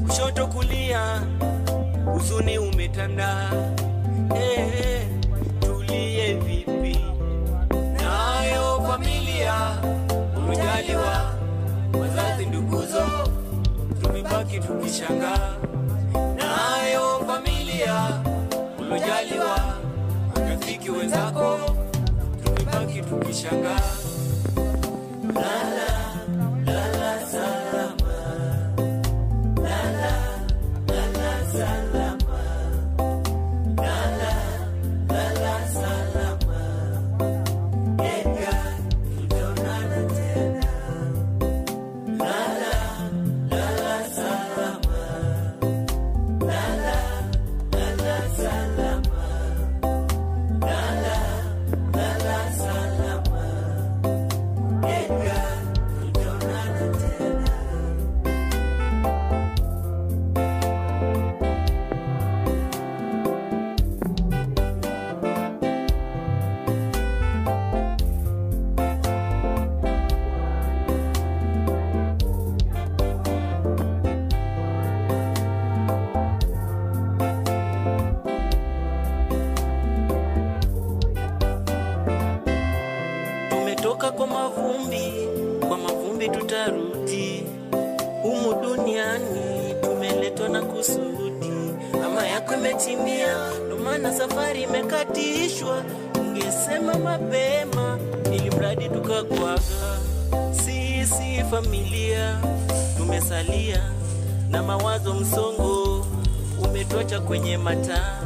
kushoto kulia, huzuni umetanda. Eh, tulie vipi? Nayo familia umejaliwa, wazazi nduguzo, tumebaki tukishangaa. Nayo familia ulojaliwa, rafiki wenzako, tumebaki tukishangaa. Lala, lala salama, lala, lala salama, lala, lala salama. Edgar, tutaonana tena. Lala, lala salama, lala, lala salama, lala, lala salama. Edgar, tutaonana tena. Tumetoka kwa mavumbi, kwa mavumbi tutarudi. Humu duniani tumeletwa na kusudi, ama yako imetimia, ndo maana safari imekatishwa. Ungesema mapema, ili mradi tukakwaga. Sisi familia tumesalia na mawazo msongo, umetwacha kwenye mataa